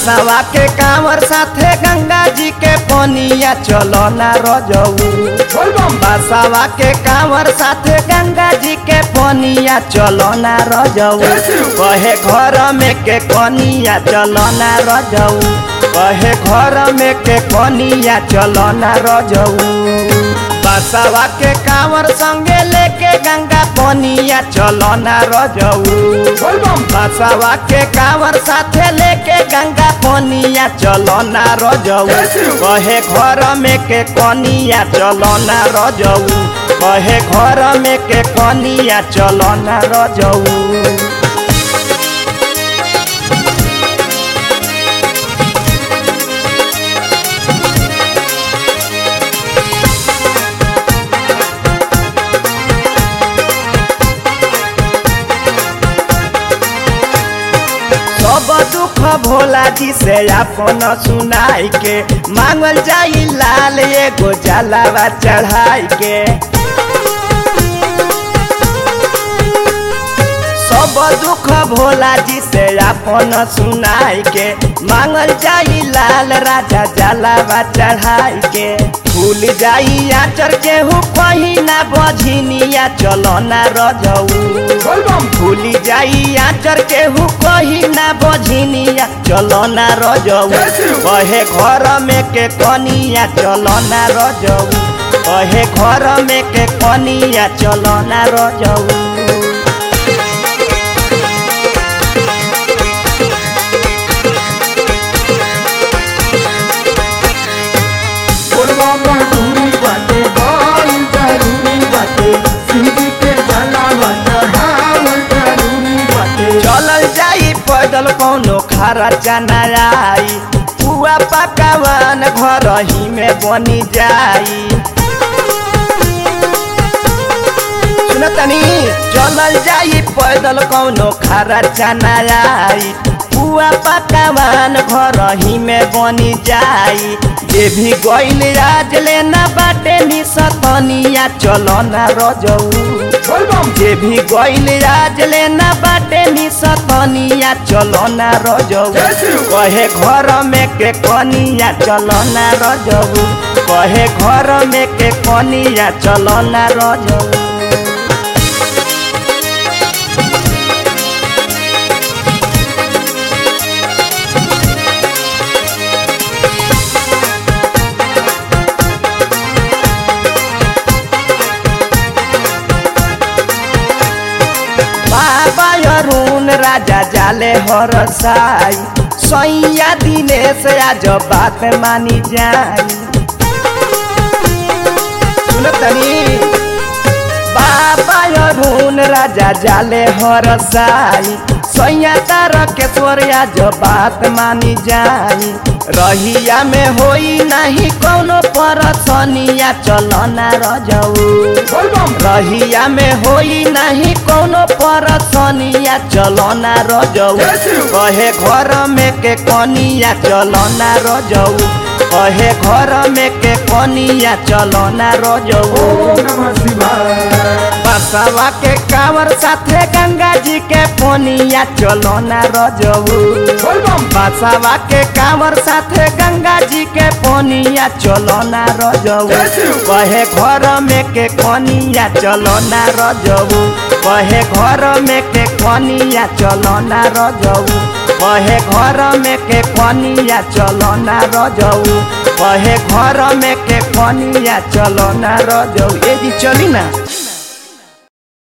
बसवा के कांवर साथे गंगा जी के पनिया चलो ना रजऊ बसवा के कांवर साथे गंगा जी के पनिया चलो ना रजऊ कहे घर में के कनिया चलो ना रजऊ कहे घर में के कनिया चलो ना रजऊ बसवा के कांवर संगे लेके गंगा पनिया चलो ना रजऊ बसवा के कांवर साथे लेके गंगा पनिया चलो ना रजऊ कहे घर में के कनिया चलो ना रजऊ कहे घर में के कनिया चलो ना रजऊ सब दुख भोला जी से अपन सुनाई के मांगल जाई लाल एगो जलावा चढ़ाई के सब दुख भोला जी से अपन सुनाई के मांगल जाई लाल राजा जलावा चढ़ाई के भूल जाई आचर के हु कहीं ना बझिनिया चलो ना रजऊ भूल जाई आचर के हु कहीं ना बझिनिया चलो ना रजऊ कहे घर में के कनिया चलो ना रजऊ कहे घर में के कनिया चलो ना रजऊ जरूरी बाटे बाल जरूरी बाटे सिंधी के जलावा चढ़ावल जरूरी बाटे चलल जाई पैदल कौनो खारा चना आई पुआ पकावन घर ही में बनी जाई सुनतनी चलल जाई पैदल कौनो खारा चना आई पुआ पकावन घर ही में बनी जाई जे भी गइल आज लेना बाटे निसतनिया चलो ना रजऊ जे भी गइल आज लेना बाटे निसतनिया चलो ना रजऊ कहे घर में के कनिया चलो ना रजऊ कहे घर में के कनिया चलो ना रजऊ बाबा अरुण राजा जाले हर साई सैया दिनेश आज बात मानी जाई सुनतनी बाबा अरुण राजा जाले हर साई सैया तारकेश्वर आज बात मानी जाई रहिया में होई नहीं कौनो परसनिया चलो ना रजऊ रहिया में होई नहीं कौनो परसनिया चलो ना रजऊ कहे घर में के कनिया चलो ना रजऊ कहे घर में के कनिया चलो ना रजऊ नमः शिवाय बसवा के कांवर साथे गंगा जी के पोनिया चलो ना रजऊ बसवा के कांवर साथे गंगा जी के पोनिया चलो ना रजऊ कहे घर में के कनिया चलो ना रजऊ कहे घर में के कनिया चलो ना रजऊ कहे घर में के कनिया चलो ना रजऊ कहे घर में के कनिया चलो ना रजऊ ए जी चली ना